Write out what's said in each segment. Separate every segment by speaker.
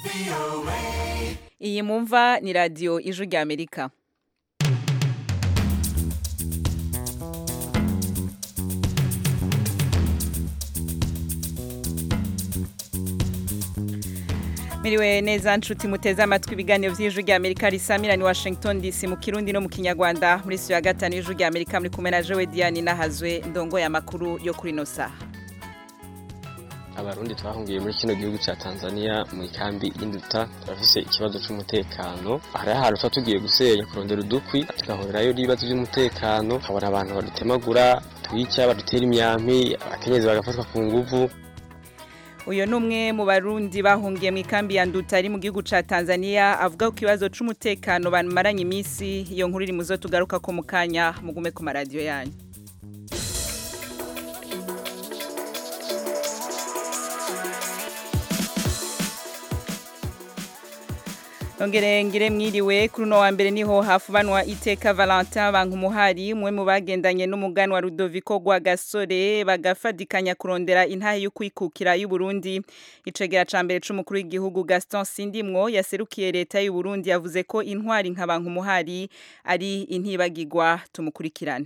Speaker 1: iyi mumva ni radiyo ijwi rya amerika miriwe neza nshuti muteze amatwi ibiganiro by'ijwi rya amerika risamira ni washington dc mu kirundi no mu kinyarwanda muri siyo ya gatanu y'ijwi rya amerika muri kumwe na jowe diane nahazwe ndongoye amakuru yo kuri ino saha
Speaker 2: abarundi twahungiye muri kino gihugu cya tanzania mu ikambi y'induta turafise ikibazo c'umutekano hariho ahantu tuba tugiye gusenya kurondera udukwi tugahurirayo n'ibibazo by'umutekano habona abantu badutemagura twica badutera imyampi abakenyezi bagafatwa ku nguvu
Speaker 1: uyu ni umwe mu barundi bahungiye mu ikambi ya nduta ari mu gihugu cya tanzania avuga ku kibazo c'umutekano bamaranye iminsi iyo nkuru iri mu zo tugaruka ko mu kanya mugume ku maradiyo yanyu Nongere ngire mwiriwe kuri uno wa mbere niho hafubanwa iteka Valentin Bankumuhari umwe mu bagendanye n'umuganwa Rudoviko gwa Gasore bagafadikanya kurondera intahe yo kwikukira y'u Burundi icegera ca mbere c'umukuru w'igihugu Gaston Sindimwo yaserukiye leta y'u Burundi yavuze ko intwari nka Bankumuhari ari intibagirwa tumukurikirane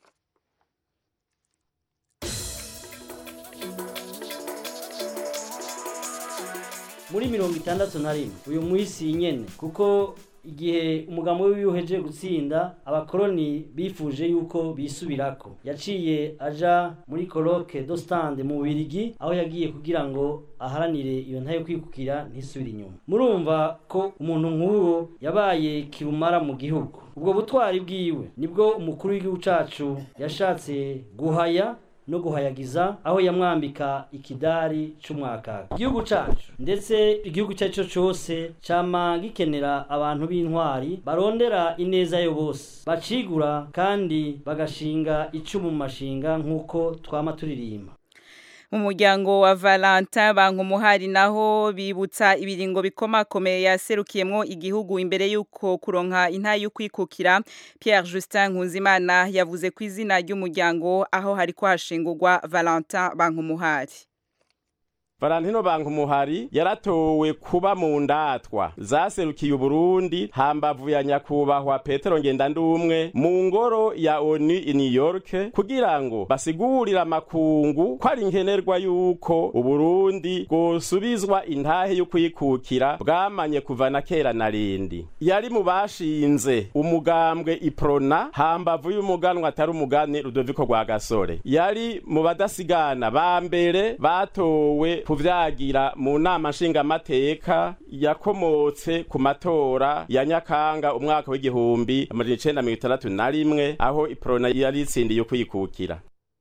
Speaker 3: muri mirongo itandatu na rimwe uyu mwisi nyene kuko igihe umugambo wiwe uhejeje gutsinda abakoroni bifuje yuko bisubirako yaciye aja muri koroke do stand mu Birigi aho yagiye kugira ngo aharanire iyo ntayo kwikukira ntisubire inyuma murumva ko umuntu nk'uwo yabaye kirumara mu gihugu ubwo butwari bwiwe nibwo umukuru w'igihugu cacu yashatse guhaya no guhayagiza aho yamwambika ikidari c'umwakaka igihugu cacu ndetse igihugu cyaco cose cama gikenera abantu b'intwari barondera ineza yo bose bacigura kandi bagashinga icumu mu mashinga nk'uko twama turirimba
Speaker 1: mu muryango wa Valentin Bankumuhari naho bibutsa ibiringo bikomakomeye yaserukiyemwo igihugu imbere yuko kuronka intayo yo kwikukira Pierre Justin Nkunzimana yavuze ku izina ry'umuryango aho hariko hashingurwa Valentin Bankumuhari
Speaker 4: Valentino Bankumuhari yaratowe kuba mu ndatwa zaserukiye Uburundi hambavu ya nyakubahwa Petero Ngendandumwe mu ngoro ya ONU i New York kugira ngo basigurire amakungu ko ari nkenerwa yuko Uburundi bwosubizwa intahe yo kwikukira bwamanye kuva na kera na rindi yari mu bashinze umugambwe iprona hambavu y'umuganwa atari umugani Rudoviko rwa Gasore yari mu badasigana ba mbere batowe kuvyagira mu nama nshingamateka yakomotse ku matora ya nyakanga umwaka w'igihumbi amajana icenda mirongo itandatu na rimwe aho iprona yari itsindiye kwikukira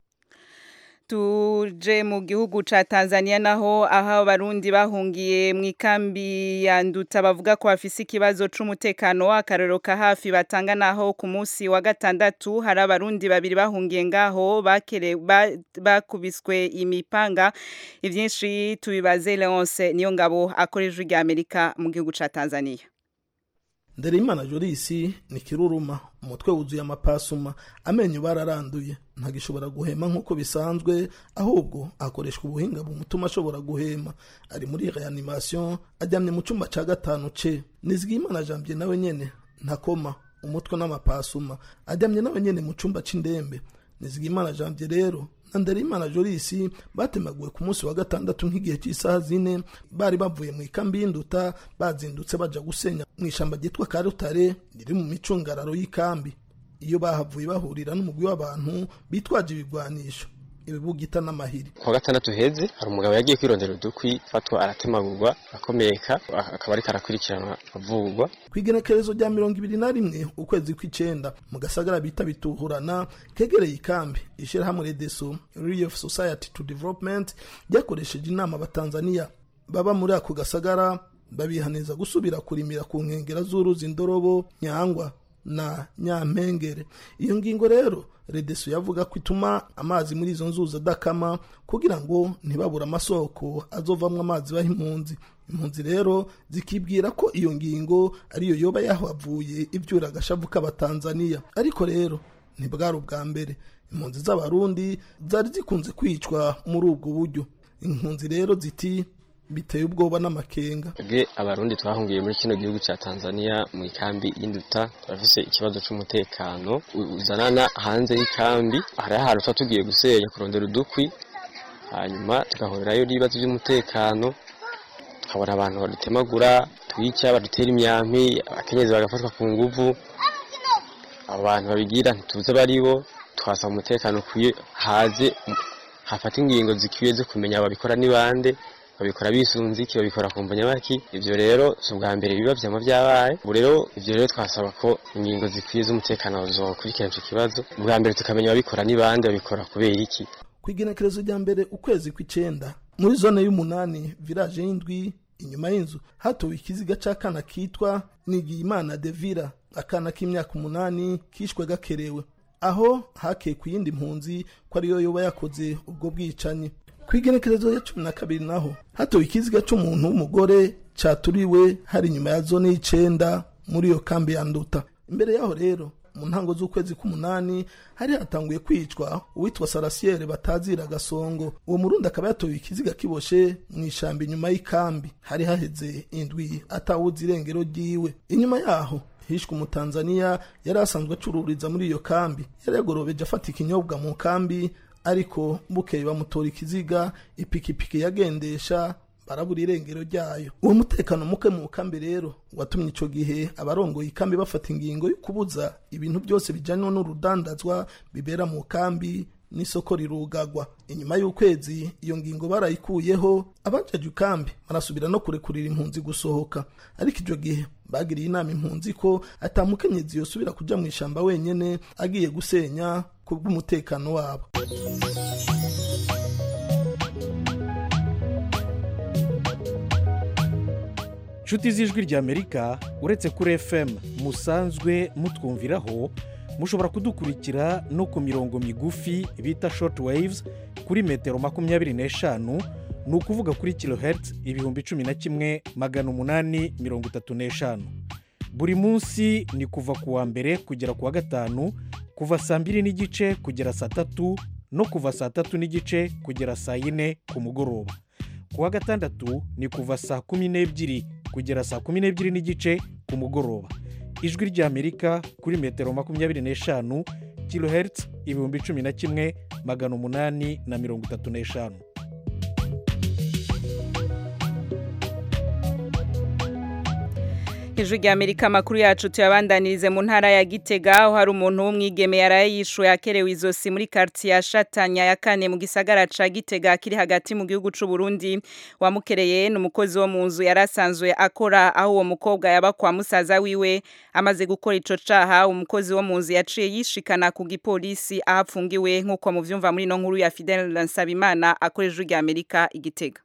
Speaker 1: tuje mu gihugu ca Tanzania naho aho abarundi bahungiye mu ikambi ya nduta bavuga ko bafise ikibazo c'umutekano w'akarero ka hafi batanga naho ku munsi wa gatandatu hari abarundi babiri bahungiye ngaho bakere bakubiswe imipanga ivyinshi tubibaze Leonce niyo ngabo akoresha rya Amerika mu gihugu ca Tanzania
Speaker 5: Ndereimana Jorisi ni kiruruma umutwe wuzuye amapasuma amenyo bararanduye ntagishobora guhema nk'uko bisanzwe ahubwo akoreshwa ubuhinga bumutuma ashobora guhema ari muri reanimation ajyamye mu cyumba cya gatanu ce nizigimana janvier nawe nyene ntakoma umutwe n'amapasuma ajyamye nawe nyene mu cyumba c'indembe nizigimana janvier rero na ndereimana jorisi batemaguwe ku munsi wa gatandatu nk'igihe cy'isaha zine bari bavuye mu ikambi y'induta bazindutse baja gusenya mu ishamba ryitwa karutare riri mu micungararo y'ikambi iyo bahavuye bahurira n'umugwi w'abantu bitwaje ibigwanisho ibibugita n'amahiri
Speaker 2: kuwa gatandatu heze hari umugabo yagiye kwirondera udukwi fatwa aratemagurwa akomeka akaba ariko arakurikiranwa avugwa
Speaker 5: ku igenekerezo rya mirongo ibiri na rimwe ukwezi kw'icenda mu gasagara bita bituhurana kegereye ikambi ishirahamwe redeso relief society to development ryakoresheje inama abatanzaniya baba muri ako gasagara babihaniza gusubira kurimira ku nkengera z'uruzi ndorobo nyangwa na nyampengere iyo ngingo rero redeso yavuga ko ituma amazi muri izo nzuzi adakama kugira ngo ntibabure amasoko azovamwo amazi baha impunzi impunzi rero zikibwira ko iyo ngingo ariyo yoba yahavuye ibyura agashavu k'abatanzaniya ariko rero ntibwari ubwa mbere impunzi z'abarundi zari zikunze kwicwa muri ubwo buryo impunzi rero ziti biteye ubwoba n'amakenga
Speaker 2: twebwe abarundi twahungiye muri kino gihugu ca tanzania mu ikambi y'induta turafise ikibazo c'umutekano uzanana hanze y'ikambi hariho ahantu tuba tugiye gusenya kurondera udukwi hanyuma tugahurirayo n'ibibazo by'umutekano tukabona abantu badutemagura twica badutera imyampi abakenyezi bagafatwa ku nguvu abo bantu babigira ntituze baribo twasaba umutekano ukwiye haze hafata ingingo zikwiye zo kumenya babikora ni bande babikora bisunze iki babikora ku mbonyabaki ivyo rero si ubwa mbere biba vyama vyabaye ubu rero ivyo rero twasaba ko ingingo zikwiye z'umutekano zokurikirana ico kibazo ubwa mbere tukamenya babikora ni bande babikora kubera iki
Speaker 5: ku igenekerezo rya mbere ukwezi kw'icenda muri zone y'umunani village y'indwi inyuma y'inzu hatowe ikiziga c'akana kitwa nigiyimana devira akana k'imyaka umunani kishwe gakerewe aho hakeye ku yindi mpunzi ko ariyo yoba yakoze ubwo bwicanyi ku igenekerezo ya cumi na kabiri naho hatowe ikiziga c'umuntu w'umugore caturiwe hari inyuma ya zone y'icenda muri iyo kambi ya nduta imbere yaho rero mu ntango z'ukwezi k'umunani hari hatanguye kwicwa uwitwa sarasiyeri batazira gasongo uwo murundi akaba yatoye ikiziga kiboshe mu ishamba inyuma y'ikambi hari haheze indwi atawuzi irengero ryiwe inyuma yaho hishwe umutanzaniya yari asanzwe acururiza muri iyo kambi yari yagorobeje afata ikinyobwa mu kambi ariko bukeye bamutora ikiziga ipikipiki yagendesha barabura irengero ryayo uwo mutekano muke mu kambi rero watumye ico gihe abarongoye ikambi bafata ingingo yo kubuza ibintu byose bijanywe n'urudandazwa bibera mu kambi n'isoko rirugagwa inyuma y'ukwezi iyo ngingo barayikuyeho abajaje ikambi barasubira no kurekurira impunzi gusohoka ariko icyo gihe bagiriye inama impunzi ko atamukenyezi yosubira kuja mu ishamba wenyene agiye gusenya kubw'umutekano wabo
Speaker 6: nshuti z'ijwi ry'amerika uretse kuri fm musanzwe mutwumviraho mushobora kudukurikira no ku mirongo migufi bita short waves kuri metero makumyabiri n'eshanu ni ukuvuga kuri kilohertz ibihumbi cumi na kimwe magana umunani mirongo itatu n'eshanu buri munsi ni kuva ku wa mbere kugera ku wa gatanu kuva saa mbiri n'igice kugera saa tatu no kuva saa tatu n'igice kugera saa yine ku mugoroba ku wa gatandatu ni kuva saa kumi n'ebyiri kugera saa kumi n'ebyiri n'igice ku mugoroba ijwi ry'amerika kuri metero makumyabiri n'eshanu kilohertz ibihumbi cumi na kimwe magana umunani na mirongo itatu n'eshanu
Speaker 1: ijwi rya amerika amakuru yacu tuyabandanirize mu ntara ya gitega aho hari umuntu w'umwigeme yaraye yishuye akerewe izosi muri karitsiye ya shatanya ya kane mu gisagara ca gitega kiri hagati mu gihugu c'u Burundi wamukereye ni umukozi wo mu nzu yari asanzwe akora aho uwo mukobwa yaba kwa musaza wiwe amaze gukora ico caha umukozi wo mu nzu yaciye yishikana ku gipolisi aho apfungiwe nk'uko muvyumva muri ino nkuru ya Fidel Nsabimana akoresha ijwi rya amerika igitega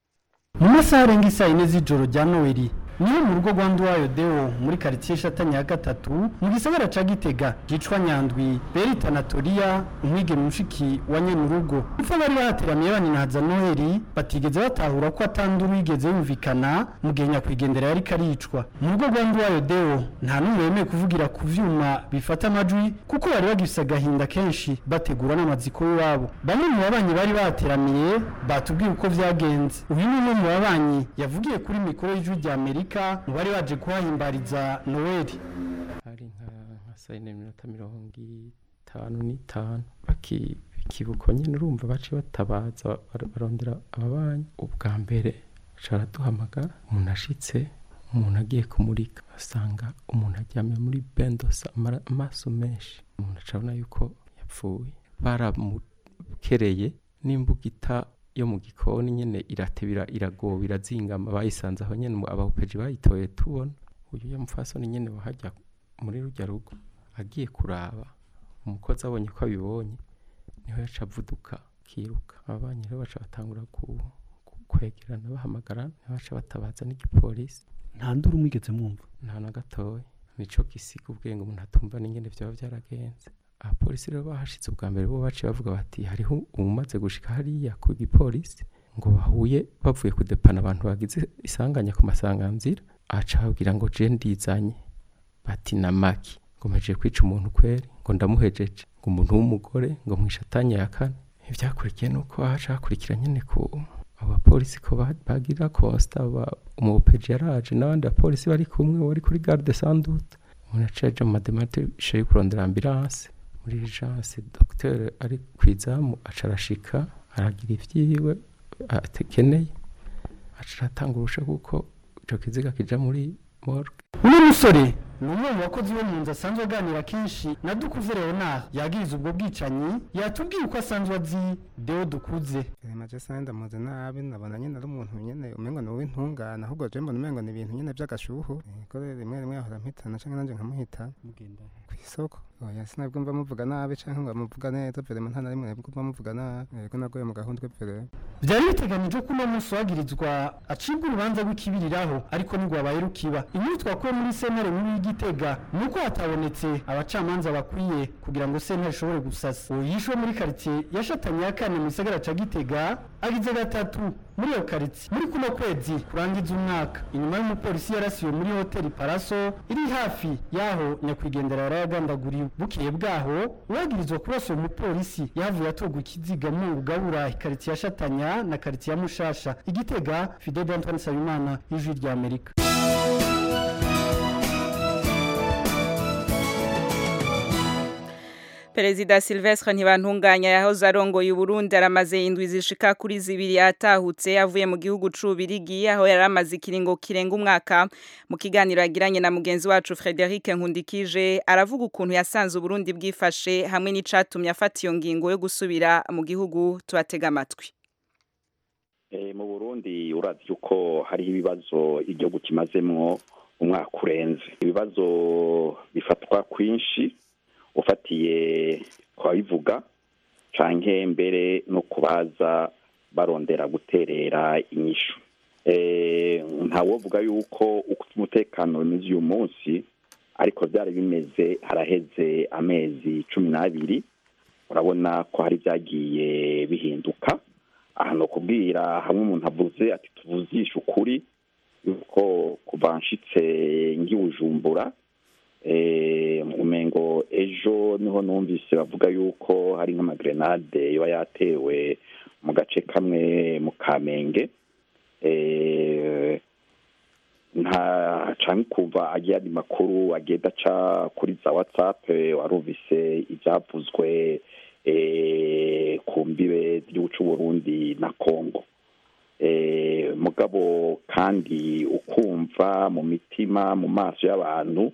Speaker 7: mu masaha arenga isaa yine z'ijoro rya noweli niyo mu rugo rwa nduwayo deo muri karitsiye shatanya ya gatatu mu gisagara ca gitega gicwa nyandwi berita anatoriya umwigeme mushiki wa nyenurugo upfa bari bahateramiye baninahaza noheli batigeze batahura ko atanduru yigeze yumvikana mu gihe nyakwigendera yari karicwa mu rugo rwa nduwayo deo nta n'umwe yemeye kuvugira ku vyuma bifata amajwi kuko bari bagifise agahinda kenshi bategura n'amaziko y'iwabo bamwe mu babanyi bari bahateramiye batubwiye uko vyagenze uyu ni umwe mu babanyi yavugiye kuri mikoro y'ijwi rya amerika mu bari baje kuhahimbariza noweli
Speaker 2: hari nka nka saa yine minota mirongo itanu n'itanu bakibuka nyine urumva baciye batabaza bar- barondera ababanyi ubwa mbere caraduhamagara umuntu ashitse umuntu agiye kumurika asanga umuntu aryamye muri bendosa amara- amaso menshi umuntu acabona yuko yapfuye baramukereye n'imbugita yo mu gikoni nyene iratebira iragoba irazingama bayisanze aho nyene mu- abahupeji bayitoye tubona uyu yamufasoni nyene wahajya muri rujya rugo agiye kuraba umukozi abonye ko abibonye niho yaca avuduka akiruka ababanyi rero baca batangura ku- ku- kwegerana bahamagarana niho baca batabaza n'igipolisi
Speaker 7: nta nduru mwigeze mwumva
Speaker 2: nta na gatoya nico gisiga ubwenge umuntu atumva n'ingene vyaba vyaragenze abapolisi rero bahashitse ubwa mbere bo baciye bavuga bati hariho umaze gushika hariya ku gipolisi ngo bahuye bavuye kudepana abantu bagize isanganya ku masanganzira aca ababwira ngo je ndizanye bati na maki ngo mpejeje kwica umuntu kweri ngo ndamuhejeje ngo umuntu w'umugore ngo mwishatanye ya kane ivyakurikiye nuko haca hakurikira nyene ku
Speaker 8: abapolisi ko ba- bagira constat ba- umupeji yaraje n'abandi bapolisi bari kumwe wari kuri garde sandute umuntu yaciye aja mu madematishe yo kurondera ambulance muri urgence docteur ari kwizamu aca arashika aragira ivyiwe atekeneye aca aratanga urusha kuko ico kiziga kija muri morgue
Speaker 7: uno musore ni umwe mu bakozi bo mu nzu asanzwe aganira kenshi na dukuze leonard yagiriza ubwo bwicanyi yatubwiye uko asanzwe azi deo dukuze
Speaker 9: maje sanje ndamuzi nabi nabona nyine ari umuntu nyine umengo ni uw'intungane ahubwo je mbona umengo ni ibintu nyine by'agashuhu Eh, ko rero rimwe rimwe yahora mpitana canke nanje nkamuhita ku isoko oya sinabwo mva muvuga nabi canke ngo amuvuga neza vrema nta na rimwe nabwo mva muvuga nabi yego nagoye mu gahundwe vrema
Speaker 7: byari biteganijwe ko uno munsi wagirizwa acibwa urubanza rw'ikibiriraho ariko ntirwabaye rukiba inkuru twakuye muri sentare nkuru y'igitega ni uko hatabonetse abacamanza bakwiye kugira ngo sentare ishobore gusasa uwo yishwe muri karitsiye yashatanye ya kane mu gisagara ca gitega agize gatatu muri iyo karitsiye muri kuno kwezi kurangiza umwaka inyuma y'umupolisi yarasiwe muri hoteli paraso iri hafi y'aho nyakwigendera yarayagandaguriwe bukeye bwaho uwagirizwa kurasa uwo mupolisi yahavuye atorwa ikiziga mu rugabura ikaritsiye yashatanya na karitsiye ya mushasha igitega fidel antoine nsabimana y'ijwi rya amerika
Speaker 1: Perezida Silvestre Ntibantunganya yahoze arongoye Uburundi aramaze indwi zishika kuri zibiri atahutse avuye mu gihugu c'Ubirigi aho yaramaze ikiringo kirenga umwaka mu kiganiro yagiranye na mugenzi wacu Frederic Nkundikije aravuga ukuntu yasanze Uburundi bwifashe hamwe n'icatumye afata iyo ngingo yo gusubira mu gihugu tubatega amatwi
Speaker 10: Eh, mu burundi uravye uko hariho ibibazo igihugu kimazemwo umwaka urenze ibibazo bifatwa kwinshi ufatiye kwabivuga canke mbere no kubaza barondera guterera inyishu eh, ntawovuga yuko uko umutekano bimeze uyu munsi ariko vyari bimeze haraheze amezi cumi n'abiri urabona ko hari vyagiye bihinduka aha ni ukubwira hamwe umuntu avuze ati tuvuzishe ukuri yuko kuva nshitse ngibujumbura umengo ejo niho numvise bavuga yuko hari nk'amagrenade yoba yatewe mu gace kamwe mu kamenge Eh, nta canke kuva agiye andi makuru agenda aca kuri za whatsapp eh, warumvise ivyavuzwe eh, ku mbibe z'igihugu c'uburundi na congo eh, mugabo kandi ukumva mu mitima mu maso y'abantu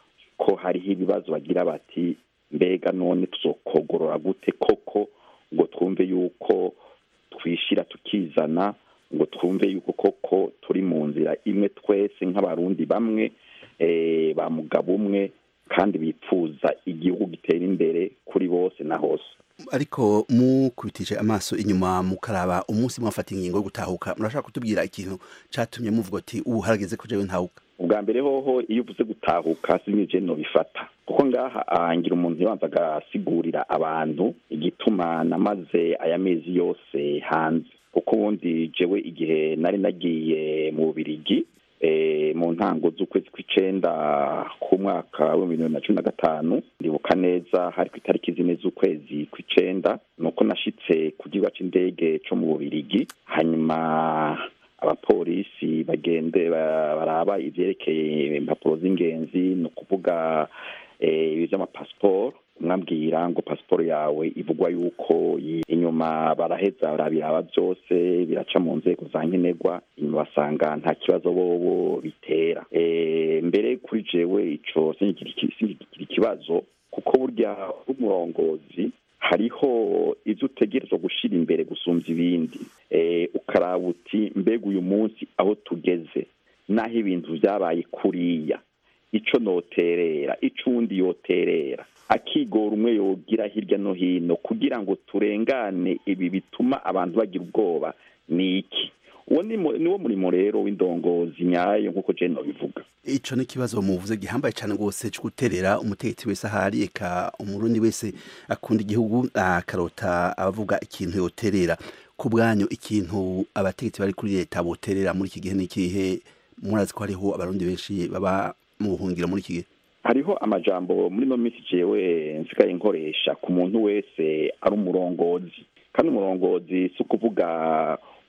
Speaker 10: ko hariho ibibazo bagira bati mbega none tuzokogorora gute koko ngo twumve yuko twishira tukizana ngo twumve yuko koko turi mu nzira imwe twese nk'abarundi bamwe eh, ba mugabo umwe kandi bipfuza igihugu gitera imbere kuri bose na hose
Speaker 11: ariko mukubitije amaso inyuma mukaraba umunsi mwafata ingingo yo gutahuka murashaka kutubwira ikintu catumye muvuga ati ubu harageze ko jewe ntahuka
Speaker 10: ubwa mbere hoho iyo uvuze gutahuka sinije no bifata kuko ngaha ahangira umuntu yabanza agasigurira abantu igituma namaze aya mezi yose hanze kuko ubundi jewe igihe nari nagiye mu bubirigi eh, mu ntango z'ukwezi kw'icenda k'umwaka w'ibihumbi bibiri na cumi na gatanu ndibuka neza hari ku itariki zine z'ukwezi kw'icenda nuko nashitse ku kibuga c'indege co mu bubirigi hanyuma abapolisi bagende ba- baraba ivyerekeye impapuro z'ingenzi ni ukuvuga eh, ibi vy'amapasiporo umwabwira ngo pasiporo yawe ivugwa yuko yi- inyuma baraheza barabiraba byose biraca mu nzego za nkenerwa inyuma basanga nta kibazo bobo bitera Eh, mbere kuri jewe ico sinkigira iki- sinkigira ikibazo kuko burya umurongozi hariho ivyo utegerezwa gushira imbere gusumvya ibindi eh, ukaraba uti mbega uyu munsi aho tugeze naho ibintu vyabaye kuriya ico noterera ico uwundi yoterera akigora umwe yogira hirya no hino kugira ngo turengane ibi bituma abantu bagira ubwoba ni iki uwo ni mu- niwo murimo rero w'indongozi nyayo nk'uko jene nobivuga
Speaker 11: ico ni ikibazo muvuze gihambaye cane rwose co guterera umutegetsi wese ahari eka umurundi wese akunda igihugu akarota abavuga ikintu yoterera ku bwanyu ikintu abategetsi bari kuri leta boterera muri iki gihe ni ikihe murazi ko hariho abarundi benshi baba mu buhungiro muri iki gihe
Speaker 10: hariho amajambo muri no minsi jewe nsigaye nkoresha ku muntu wese ari umurongozi kandi umurongozi si ukuvuga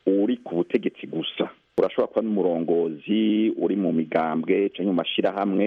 Speaker 10: uri ku butegetsi gusa urashobora kuba n'umurongozi uri mu migambwe cyangwa mu mashyirahamwe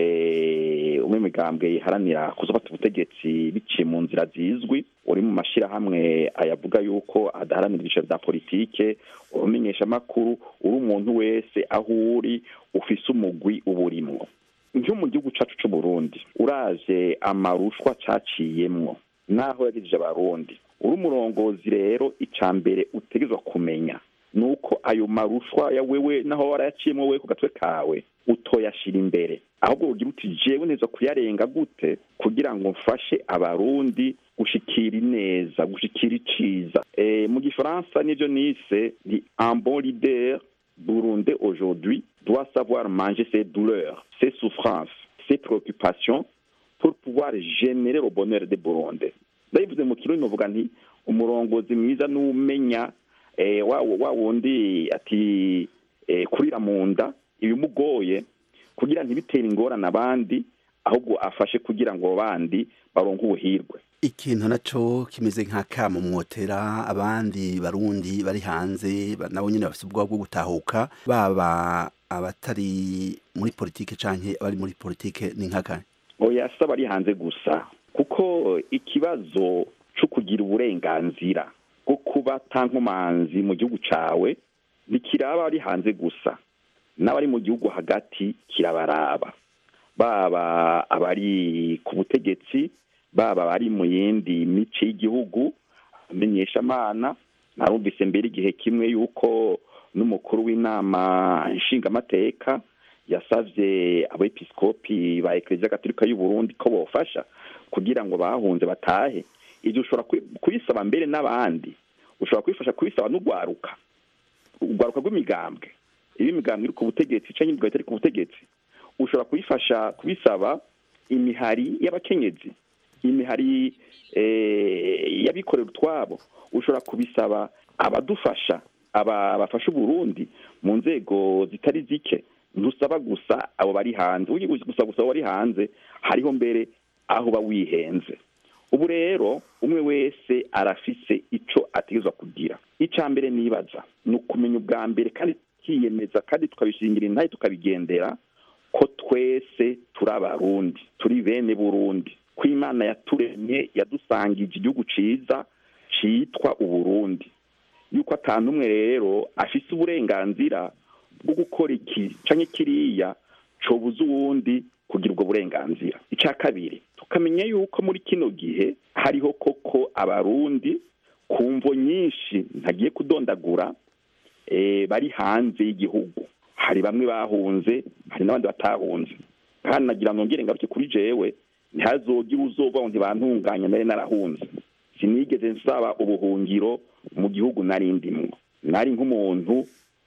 Speaker 10: umwe mu migambwe iharanira kuzafata ubutegetsi biciye mu nzira zizwi uri mu mashyirahamwe ayavuga yuko adaharanira ibyiciro bya politike urumenyesha amakuru uri umuntu wese aho uri ufise umugwi uba urimwo nko mu gihugu cyacu cy'u Burundi uraje amarushwa caciyemwo naho yagejeje abarundi uri umurongozi rero icya mbere utegerezwa kumenya ni uko ayo marushwa ya wewe naho warayaciyemo we ku gatwe kawe utoyashira imbere ahubwo ugira uti jewe neza kuyarenga gute kugira ngo mfashe abarundi gushikira ineza gushikira iciza e, mu gifaransa nivyo nise ni un bon leader burundais aujourd'hui doit savoir manger ses douleurs ses souffrances ses préoccupations pour pouvoir générer le bonheur des burundais ndabivuze mu kirundi novuga nti umurongozi mwiza n'umenya eh, wa wa wundi ati eh, kurira mu nda ibimugoye kugira ntibitere ingorane abandi ahubwo afashe kugira ngo bandi baronke ubuhirwe
Speaker 11: ikintu naco kimeze nka kamo mwotera abandi barundi bari hanze nabo nyene bafite ubwoba bwo gutahuka baba abatari muri politike canke abari muri politike ni nkaka
Speaker 10: oya si abari hanze gusa kuko ikibazo co kugira uburenganzira bwo kuba tankomanzi mu gihugu cawe ntikiraba ari hanze gusa n'abari mu gihugu hagati kirabaraba baba abari ku butegetsi baba abari mu yindi mice y'igihugu amenyeshamana narumvise mbere igihe kimwe yuko n'umukuru w'inama nshingamateka yasavye abepiskopi ba ekleziya gatolika y'u Burundi ko bofasha kugira ngo bahunze batahe ivyo ushobora kubisaba mbere n'abandi ushobora kubifasha kubisaba n'ugwaruka urwaruka rw'imigambwe iyo imigambwe iri ku butegetsi canke imigambwe itari ku butegetsi ushobora kubifasha kubisaba imihari y'abakenyezi imihari y'abikorera utwabo ushobora kubisaba abadufasha aba bafasha uburundi mu nzego zitari zike ntusaba gusa abo bari hanze ugiye gusa gusa abo bari hanze hariho mbere aho uba wihenze ubu rero umwe wese arafise ico ategerezwa kugira icya mbere nibaza ni ukumenya ubwa mbere kandi tukiyemeza kandi tukabishingira intahe tukabigendera ko twese turi abarundi turi bene burundi ko imana yaturemye yadusangije igihugu ciza citwa uburundi yuko atanu umwe rero afise uburenganzira bwo gukora iki canke kiriya cobuza uwundi kugira ubwo burenganzira icya kabiri tukamenya yuko muri kino gihe hariho koko abarundi ku mvo nyinshi ntagiye kudondagura bari hanze y'igihugu hari bamwe bahunze hari n'abandi batahunze kandi nagira nongere ngaruke kuri jewe ntihazogire uzovaho ntibantunganya nari narahunze sinigeze nsaba ubuhungiro mu gihugu nari ndimwo nari nk'umuntu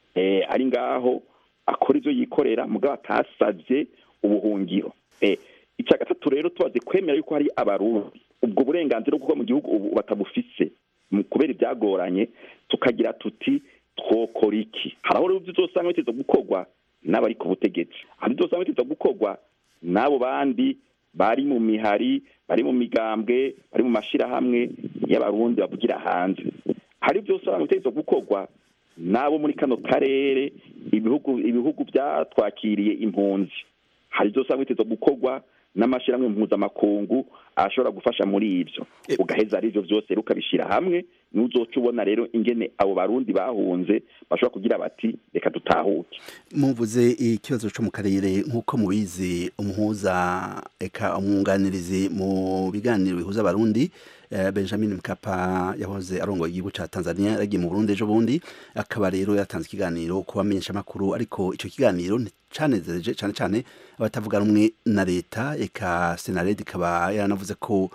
Speaker 10: ari ngaho akora ibyo yikorera mugabo atasabye ubuhungiro icya gatatu rero tubaze kwemera yuko hari abarundi ubwo burenganzira bwo kuba mu gihugu ubu batabufise kubera ibyagoranye tukagira tuti twokora iki hari aho rero uzosanga biteza gukorwa n'abari ku butegetsi hari uzosanga biteza gukorwa n'abo bandi bari mu mihari bari mu migambwe bari mu mashyirahamwe y'abarundi bavugira hanze hari ibyo usanga biteza gukorwa n'abo muri kano karere ibihugu ibihugu byatwakiriye impunzi hari ibyo usanga biteza gukorwa n'amashyirahamwe mpuzamakungu ashobora gufasha muri ibyo ugaheza ari ibyo byose ukabishyira hamwe n'uzoca ubona rero ingene abo barundi bahunze bashobora kugira bati reka dutahuke
Speaker 11: muvuze ikibazo cyo mu karere nk'uko mubizi umuhuza eka umwunganirizi mu biganiro bihuza abarundi benjamin mkapa yahoze arongoye igihugu cya tanzania yaragiye mu burundi ejo bundi akaba rero yatanze ikiganiro ku bamenyeshamakuru ariko icyo kiganiro cyanezereje cyane cyane abatavuga rumwe na leta eka senared ikaba yaranavuze ko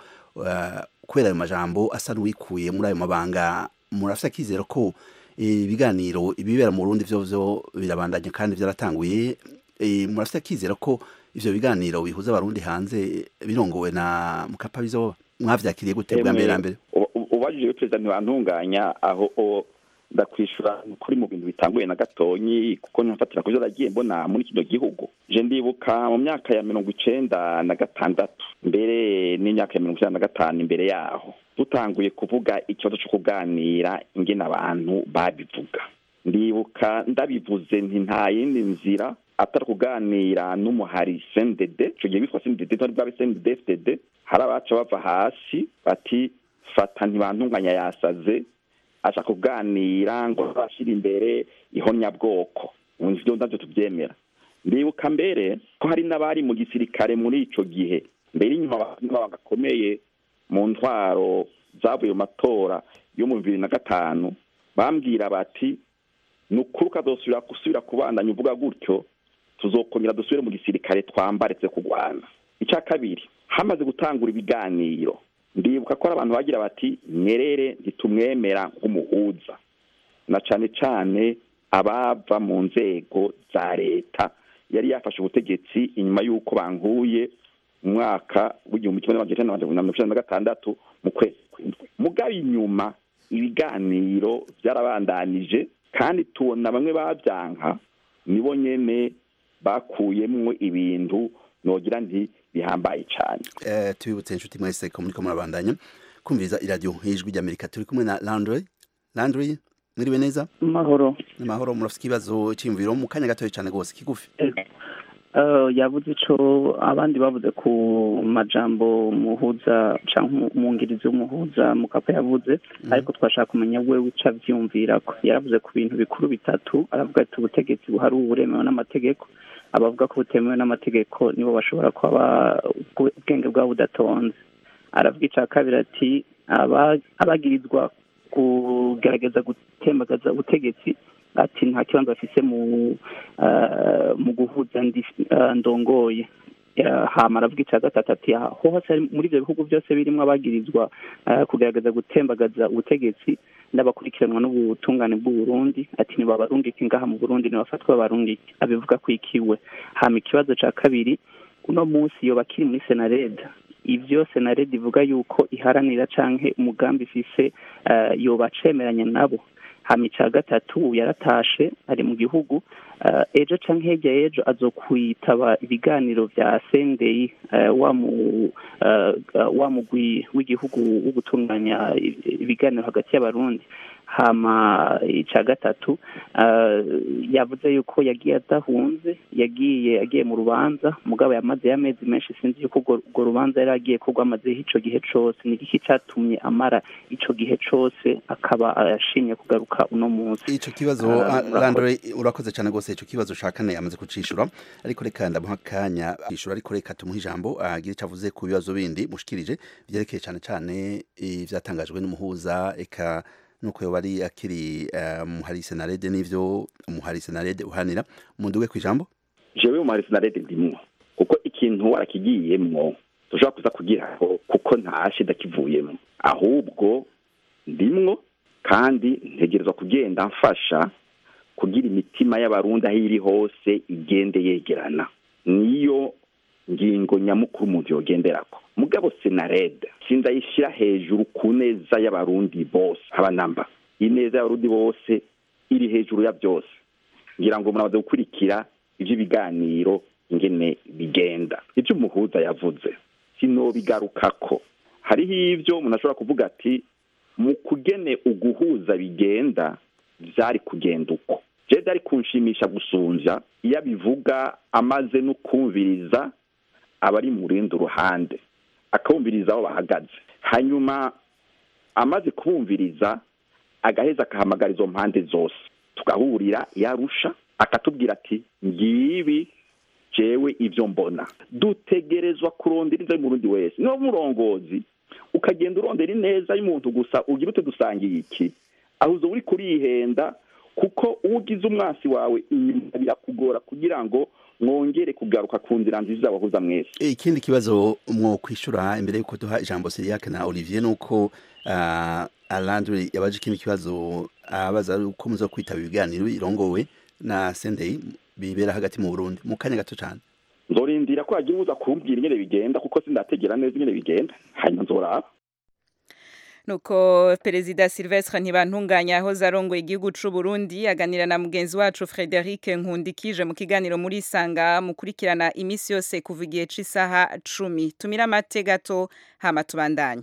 Speaker 11: kubera ayo majambo asa n'uwikuye muri ayo mabanga murafite akizero ko ibiganiro ibibera mu burundi byo byo birabandanya kandi byaratanguye murafite akizero ko ivyo biganiro bihuza abarundi hanze birongowe na mukapa bizoba mwavyakiriye gute bwa mbere mbere
Speaker 10: ubajije perezida ntibantunganya aho ndakwishura kuri mu bintu bitanguye na gatonyi kuko ntifatira ku byo nagiye mbona muri kino gihugu je ndibuka mu myaka ya mirongo icenda na gatandatu mbere n'imyaka ya mirongo icenda na gatanu imbere yaho dutanguye kuvuga ikibazo co kuganira ingene abantu babivuga ndibuka ndabivuze nti nta yindi nzira atari kuganira n'umuhari CNDD ico gihe witwa CNDD ntari bwabe CNDD FDD hari abaca bava hasi bati fata ntibantunganya yasaze aca kuganira ngo bashyira imbere ihonyabwoko ivyo navyo tuvyemera ndibuka mbere ko hari n'abari mu gisirikare muri ico gihe mbere inyuma bagakomeye mu ntwaro zavuye mu matora yo mu bibiri na gatanu bambwira bati ni ukuri ukazosubira gusubira kubandanya uvuga gutyo tuzokongera dusubire mu gisirikare twambaretse kurwana icya kabiri hamaze gutangura ibiganiro ndibuka ko hari abantu bagira bati nyerere ntitumwemera nk'umuhuza na cane cane abava mu nzego za leta yari yafashe ubutegetsi inyuma y'uko banguye mu mwaka w'igihumbi kimwe n'amajana icenda na mirongo icenda na gatandatu mu kwezi kw'indwi mugabo inyuma ibiganiro byarabandanije kandi tubona bamwe babyanka nibo nyene bakuyemwo ibintu nogira nti bihambaye cyane
Speaker 11: eh tubibutse inshuti mwese ko muri ko murabandanya kumviriza iradiyo ijwi ry'amerika turi kumwe na landry landry mwiriwe neza
Speaker 12: mahoro
Speaker 11: mahoro murafite ikibazo cy'imviro mu kanya gatoya cyane rwose kigufi
Speaker 12: yavuze ico abandi bavuze ku majambo muhuza canke umwungirizi w'umuhuza mukapa yavuze ariko twashaka kumenya we wica avyumvirako yaravuze ku bintu bikuru bitatu aravuga ati ubutegetsi buhari ubu buremewe n'amategeko abavuga ko butemewe n'amategeko nibo bashobora kuba ubwenge bwabo budatonze aravuga ica kabiri ati abagirizwa kugerageza gutembagaza ubutegetsi ati nta kibanza bafise mu mu guhuza ndongoye hama aravuga icya gatatu ati aho hose muri ibyo bihugu byose birimo abagirizwa kugerageza gutembagaza ubutegetsi n'abakurikiranwa n'ubutungane bw'uburundi ati ntibabarungike ngaha mu burundi ntibafatwe babarungike abivuga ko ikiwe hama ikibazo cya kabiri uno munsi iyo bakiri muri senareda ivyo senareda ivuga yuko iharanira canke umugambi ifise yoba cemeranya nabo hama ica gatatu yaratashe ari mu gihugu ejo canke hirya y'ejo azokwitaba ibiganiro vya sendeyi wa mu wa mugwi w'igihugu wo gutunganya ibiganiro hagati y'abarundi hama ica gatatu yavuze yuko yagiye adahunze yagiye agiye mu rubanza mugabo yamaze y'amezi menshi sinzi yuko urwo rubanza yari agiye ko rwamazeho ico gihe cose ni iki catumye amara ico gihe cose akaba ashimye kugaruka uno munsi
Speaker 11: ico kibazo landore urakoze cyane rwose ico kibazo shakane yamaze kucishura ariko reka ndamuha akanya ishura ariko reka tumuha ijambo agire ico avuze ku bibazo bindi mushikirije vyerekeye cyane cyane ivyatangajwe n'umuhuza eka nuko yoba ari akiri muhari senarede n'ivyo muhari senarede uhanira munduwe ku ijambo
Speaker 10: jewe umuhari senarede ndimwo kuko ikintu warakigiyemwo dushobora kuza kugiraho kuko ntashe ndakivuyemo ahubwo ndimwo kandi ntegerezwa kugenda mfasha kugira imitima y'abarundi aho iri hose igende yegerana niyo ngingo nyamukuru umuntu yogenderako mugabo senarede sindayishyira hejuru ku neza y'abarundi bose abanamba ineza y'abarundi bose iri hejuru ya byose ngira ngo muramaze gukurikira iby'ibiganiro ingene bigenda ibyo umuhuza yavuze sinobigarukako hariho ibyo umuntu ashobora kuvuga ati mu kugene uguhuza bigenda byari kugenda uko je byari kunshimisha gusumvya iyo abivuga amaze no kumviriza abari mu rundi ruhande akabumviriza aho bahagaze hanyuma amaze kubumviriza agaheza akahamagara izo mpande zose tugahurira yarusha akatubwira ati ngibi jewe ibyo mbona dutegerezwa kurondera ineza y'umurundi wese niba murongozi ukagenda urondera ineza y'umuntu gusa ugira ute dusangiye iki aho uzo uri kurihenda kuko uwo ugize umwasi wawe inyuma birakugora kugira ngo mwongere kugaruka ku nzira nziza abahuza mwese
Speaker 11: ikindi kibazo mwo kwishura imbere yuko duha ijambo Siriake na Olivier nuko uh, Alandre yabaje ikindi kibazo abaza uh, uko muzo kwitaba ibiganiro irongowe na Sendei bibera hagati mu Burundi mu kanya gato cyane
Speaker 10: nzorindira ko hagira uza kumbwira ingene bigenda kuko sindategera neza ingene bigenda hanyuma nzoraba
Speaker 1: nuko perezida Silvestre ntibantunganya aho zarongoye igihugu c'u Burundi aganira na mugenzi wacu Frederic Nkundikije mu kiganiro muri Sanga mukurikirana imisi yose kuva igihe c'isaha 10 tumira amate gato hama tubandanye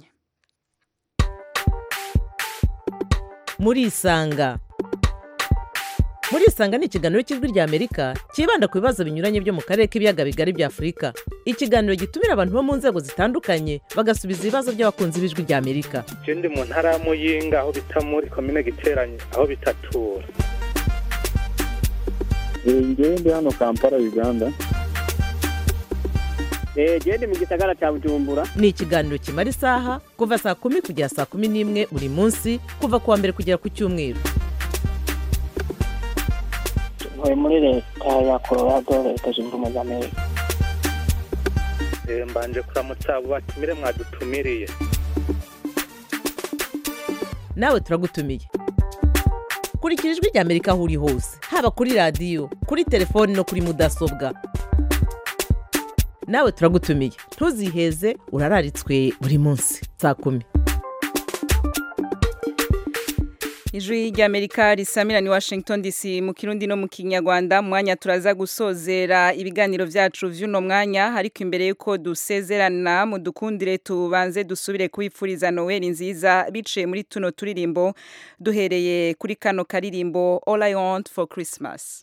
Speaker 13: muri isanga muri isanga ni ikiganiro cy'ijwi rya amerika cyibanda ku bibazo binyuranye byo mu karere k'ibiyaga bigari bya afurika ikiganiro gitumira abantu bo mu nzego zitandukanye bagasubiza ibibazo by'abakunzi b'ijwi rya amerika
Speaker 14: je ndi mu ntara ya muyinga aho bita muri komine giteranye aho bitatura
Speaker 15: ngewe ndi hano kampala uganda
Speaker 16: genda mu gisagara cya bujumbura
Speaker 13: ni ikiganiro kimara isaha kuva saa kumi kugera saa kumi n'imwe buri munsi kuva ku wa mbere kugera ku cyumweru
Speaker 16: ntuye muri leta ya colorado leta zunze ubumwe za amerika
Speaker 14: Eh, mbanje kuramutsa abo batumire mwadutumiriye
Speaker 13: nawe turagutumiye kurikira ijwi rya amerika aho uri hose haba kuri radiyo kuri telefoni no kuri mudasobwa nawe turagutumiye ntuziheze urararitswe buri munsi saa kumi
Speaker 1: Ijwi ry'Amerika risamira ni Washington DC mu Kirundi no mu Kinyarwanda mwanya turaza gusozera ibiganiro vyacu vy'uno mwanya ariko imbere yuko dusezerana mu dukundire tubanze dusubire kubipfuriza Noel nziza biciye muri tuno turirimbo duhereye kuri kano karirimbo All I Want for Christmas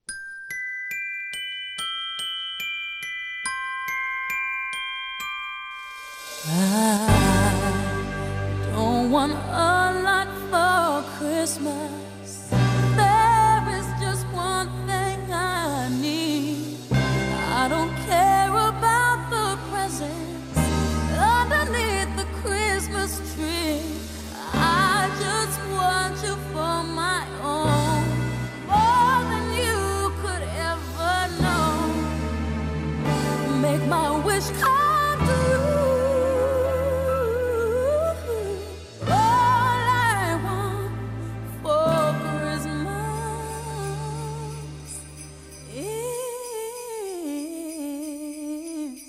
Speaker 17: I don't want a lot for Christmas. There is just one thing I need. I don't care about the presents underneath the Christmas tree. I just want you for my own, more than you could ever know. Make my wish come true. All I want for Christmas is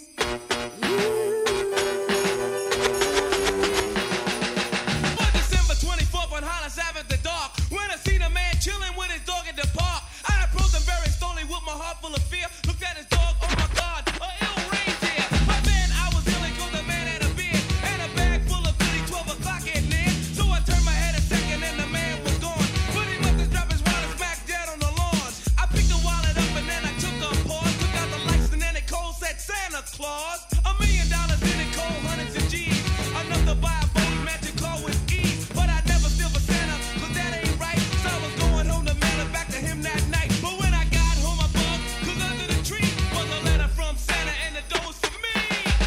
Speaker 18: December 24th on Hollis Ave at the dark. When I seen a man chilling with his dog at the park, I approached him very slowly with my heart full of fear. Looked at his dog, oh my God, a ill reindeer. But then I was ill because the man had a beard and a bag full of goodies. 12 o'clock at near. So I turned my head a second and the man was gone. But he must have dropped his wallet smack dead on the lawn. I picked the wallet up and then I took a pause. Took out the lights and then it cold said Santa Claus. A million dollars in it cold, hundreds of G's. Enough to buy a boat magic car with ease. But I never steal for Santa, cause that ain't right. So I was going home to mail it back to him that night. But when I got home, I bugged, cause under the tree was a letter from Santa and the door was for me.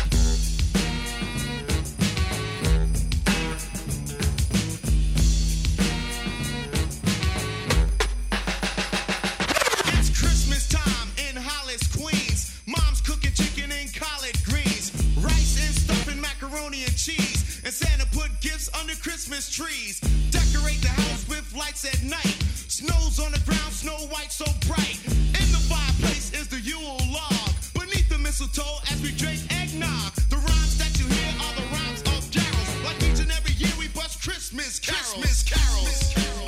Speaker 18: It's Christmas time in Hollis, Queens. Mom's cooking chicken and collard greens, rice and stuffing macaroni and cheese. And Santa put gifts under Christmas trees. Decorate the house with lights at night. Snow's on the ground, snow white so bright. In the fireplace is the Yule log. Beneath the mistletoe as we drink eggnog. The rhymes that you hear are the rhymes of carols. Like each and every year we bust Christmas carols. Christmas carols.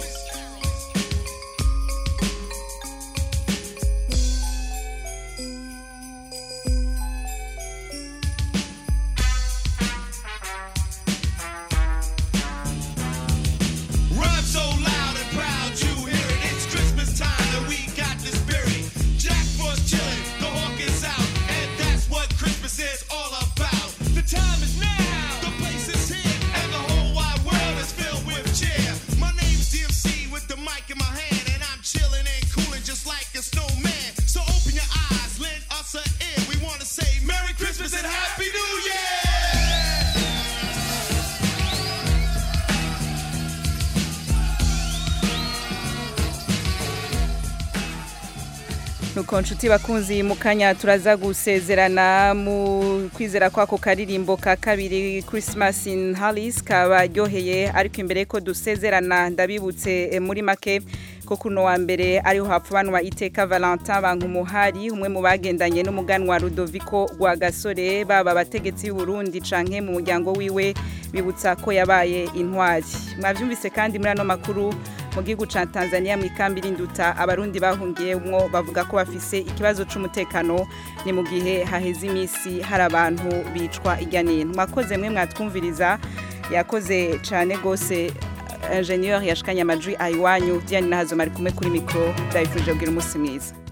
Speaker 18: Rhyme so loud and proud you hear it. It's Christmas time and we got the spirit. Jack Frost chilling, the hawk is out, and that's what Christmas is all about. The time is now, the place is here, and the whole wide world is filled with cheer. My name's DMC with the mic in my hand, and I'm chilling and cooling just like a snowman. So open your eyes, lend us an ear. We want to say Merry Christmas and Happy New Year.
Speaker 1: nuko nshuti bakunzi mu kanya turaza gusezerana mu kwizera kwako karirimbo ka kabiri Christmas in Hollis kabaryoheye ariko imbere ko dusezerana ndabibutse eh, muri make ko kuno wa mbere ariho hapfubanwa iteka Valentin Bankumuhari umwe mu bagendanye n'umuganwa Rudoviko rwa Gasore baba abategetsi b'u Burundi canke mu muryango wiwe bibutsa ko yabaye intwari mwavyumvise kandi muri ano makuru mu gihugu ca Tanzania mu ikambi rinduta abarundi bahungiyemwo bavuga ko bafise ikibazo c'umutekano ni mu gihe haheze imisi hari abantu bicwa irya nino mwakoze mwe mwatwumviriza yakoze cane gose ingenieur yashikanye amajwi ayiwanyu Diane Nahazo mari kumwe kuri mikro ndabifurije kugira umunsi mwiza